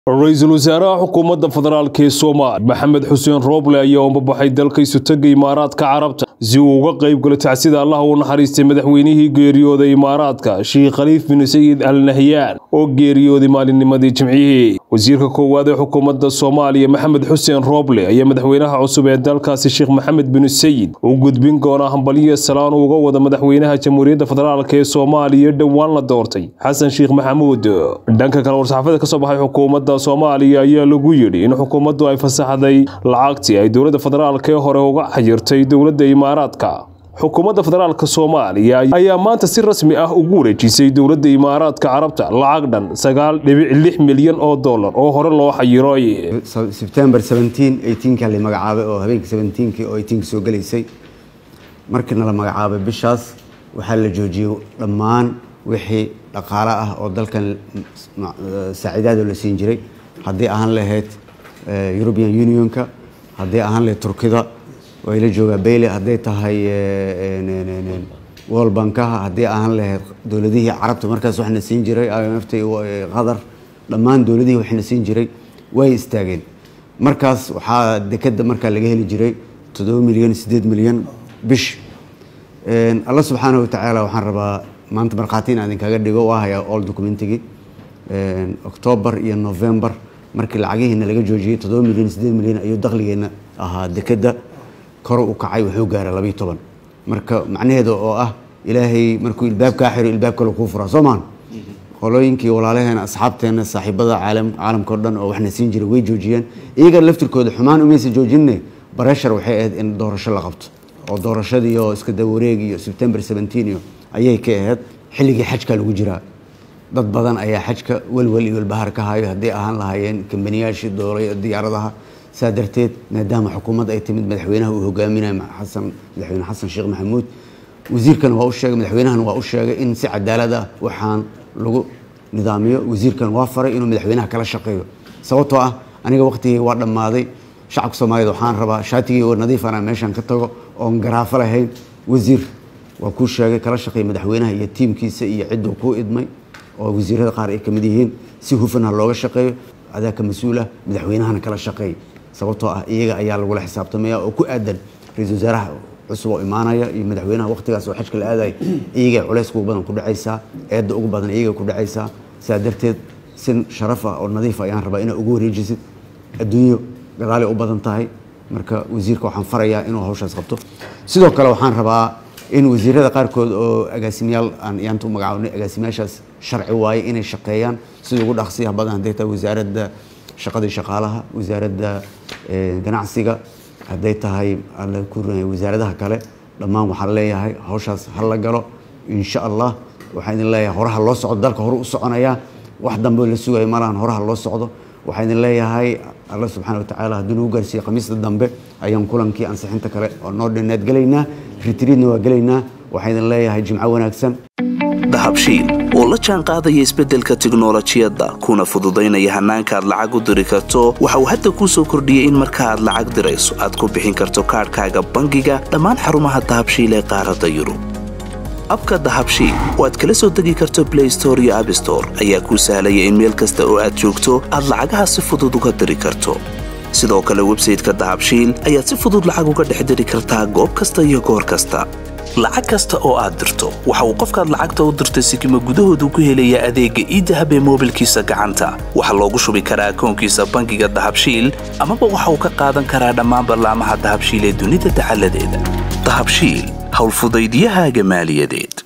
ra-iisul wasaaraha xukuumadda federaalk ee soomaaliya maxamed xuseen rooble ayaa umbabaxay dalka isutaga imaaraadka carabta si uu uga qayb galo tacsida allah u naxariistay madaxweynihii geeriyooday imaaraadka sheekh khaliif bin sayid al nahyaan oo geeriyooday maalinnimadii jimcihii wasiirka koowaad ee xukuumadda soomaaliya maxamed xuseen rooble ayaa madaxweynaha cusub ee dalkaasi sheekh maxamed bin sayid u gudbin doonaa hambaliyo salaan uga wada madaxweynaha jamhuuriyadda federaalk ee soomaaliya dhowaan la doortay xasan sheekh maxamuud dhanka kale war-saxaafada kasoo baxay xukuumadda soomaaliya ayaa lagu yidhi in xukuumaddu ay fasaxday lacagtii ay dowladda federaalk ee hore uga xayirtay dowladda imaaraadka xukuumadda federaalk soomaaliya ayaa maanta si rasmi ah ugu wareejisay dowladda imaaraadka carabta lacag dhan sagaal dhibic lix milyan oo dollar oo hore loo xayiray sebtember ka la magacaabay oo habeenkii seventeenkii oo eighteenka soo gelaysay markiina la magacaabay bishaas waxaa la joojiyey dhammaan wixii dhaqaale ah oo dalkan saaciidaado la siin jiray haddii ahaan lahayd european unionka haddii ahaan lahayd turkida way la joogaa bayle hadday tahay world bankaha haddii ahaan lahayd dowladihii carabta markaas waxna siin jiray imft qatar dhammaan dowladihii waxna siin jiray way istaageen markaas waxaa dekeda markaa laga heli jiray toddoba milyan siddeed milyan bish alla subxaana watacaala waxaan rabaa maanta markhaati in idinkaga dhigo waa hayaa all documentigii octoobar iyo november markii lacagihiina laga joojiyey toddoba milyan siddeed milyan ayuu dakhligeena ahaa dekeda koro u kacay wuxuu gaaray labayo toban marka macnaheeda oo ah ilaahay markuu ilbaab kaa xiro ilbaab kale kuu furaa soo maan qolooyinkii walaalaheena asxaabteena saaxiibada caalam caalamka o dhan oo waxna siin jiray way joojiyeen iyaga laftirkooda xumaan umaysa joojinne bareshar waxay ahayd in doorasho la qabto oo doorashadii oo iska dawareeg iyo sebtember seventeen iyo ayay ka ahayd xilligii xajka lagu jiraa dad badan ayaa xajka welwel iyo welbahar ka hayo haddii ahaan lahaayeen kambaniyaashii doolay diyaaradaha saa darteed maadaama xukuumadda ay timid madaxweynaha uu hogaaminayo xasan madaxweyne xasan sheekh maxamuud wasiirkan waa u sheegay madaxweynahan waa u sheegay in si cadaalad ah waxaan lagu nidaamiyo wasiirkan waa faray inuu madaxweynaha kala shaqeeyo sababtoo ah aniga waqtigii waa dhammaaday shacabka soomaaliyed waxaan rabaa shaatigii oo nadiifana meeshan ka tago oon garaafo lahayn wasiir waa kuu sheegay kala shaqeey madaxweynaha iyo tiimkiisa iyo cidduu kuu idmay oo wasiirada qaar ay ka mid yihiin si hufan ha looga shaqeeyo adaa ka mas-uulah madaxweynahana kala shaqeey sababtoo ah iyaga ayaa lagula xisaabtamaya oo ku aadan ra-iisul wasaaraha cusub oo imaanaya iyo madaxweynaha waqtigaas oo xajka la aadaya iyagay culays ugu badan ku dhacaysaa eedda ugu badan iyagay ku dhacaysaa saa darteed si sharaf ah oo nadiif ayaan rabaa inaad ugu wareejisid adduunyo gadaalay u badan tahay marka wasiirka waxaan farayaa inuu hawshaas qabto sidoo kale waxaan rabaa in wasiirada qaarkood oo agaasimayaal aan yaanta u magacaabnay agaasimayaashaas sharci waaye inay shaqeeyaan sida ugu dhaqsiyaha badan hadday tahay wasaaradda shaqadii shaqaalaha wasaaradda ganacsiga hadday tahay alla ku wasaaradaha kale dhammaan waxaan leeyahay hawshaas ha la galo insha allah waxaan idin leeyahay horaha loo socdo dalka hore u soconaya wax dambe la sugayo malahan horaha loo socdo waxaan idin leeyahay alla subxaana watacaala haddii nagu gaarsiiye khamiista dambe ayaan kulankii ansixinta kale oo noo dhinnaad gelaynaa ritriidna waa gelaynaa waxaan idin leeyahay jimco wanaagsan dahabshiil oo la jaan qaadaya isbeddelka tiknolojiyadda kuna fududaynaya hannaanka aad lacag u diri karto waxa uu hadda kuu soo kordhiyey in marka aad lacag dirayso aad ku bixin karto kaadhkaaga bangiga dhammaan xarumaha dahabshiil ee qaaradda yurub abka dahabshiil oo aad kala soo degi karto blay store iyo abstore ayaa kuu sahlaya in meel kasta oo aad joogto aad lacagaha si fudud uga diri karto sidoo kale websayteka dahabshiil ayaad si fudud lacag uga dhex diri kartaa goob kasta iyo goor kasta lacag kasta oo aad dirto waxa uu qofkaad lacagta u dirtay sikima gudahoodu ku helayaa adeegga iidahab ee moobilkiisa gacanta waxaa loogu shubi karaa akoonkiisa bangiga dahabshiil amaba waxa uu ka qaadan karaa dhammaan ballaamaha dahabshiil ee dunida dacaladeeda dahabshiil howlfudaydyahaaga maaliyadeed